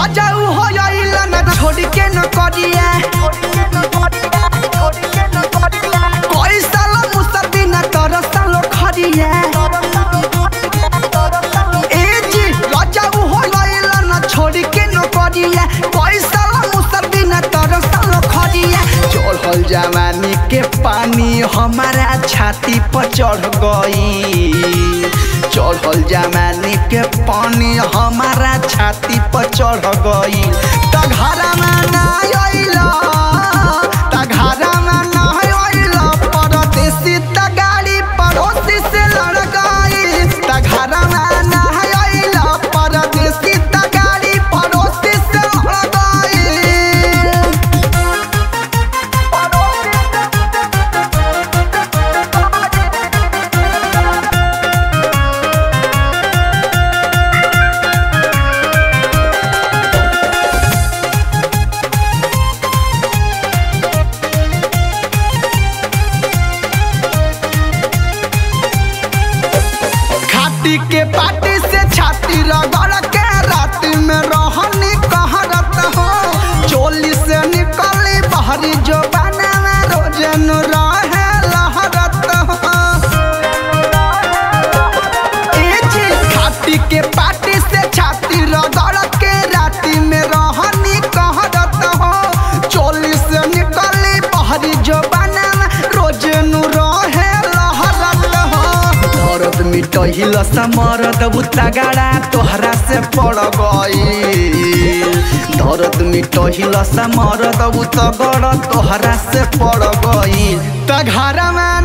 रजाऊ हो जाइला ना छोड़ के न करिया कोई साला मुसदी ना तर सालो खरिया ए जी रजाऊ हो जाइला ना छोड़ के न करिया कोई साला मुसदी ना तर सालो खरिया चढ़ल जवानी के पानी हमारा छाती पर चढ़ गई चढ़ल जवानी के पानी हमारा छाती पर चढ़ गई त घरमा ना अइला त घरमा ना अइला परदेसी त गाड़ी पड़ोसी से लड़ गई त घरमा ना अइला परदेसी त गाड़ी पड़ोसी से लड़ गई खाटी के पाटी से छाती रगड़ के रात में रहनी कहरत हो चोली से निकली बहरी जो बनावा रोजन रहे लहरत हो ए जी खाटी के पाटी से छाती रगड़ के राती में रहनी कहरत हो चोली से निकली बहरी जो बनावा रोजन रहे लहरत हो दर्द मिटहिल समरद उतगाड़ा तोहरा से पड़ गई दर्द मिटहिल समरद उतगड़ तोहरा से पड़ गई त घरमा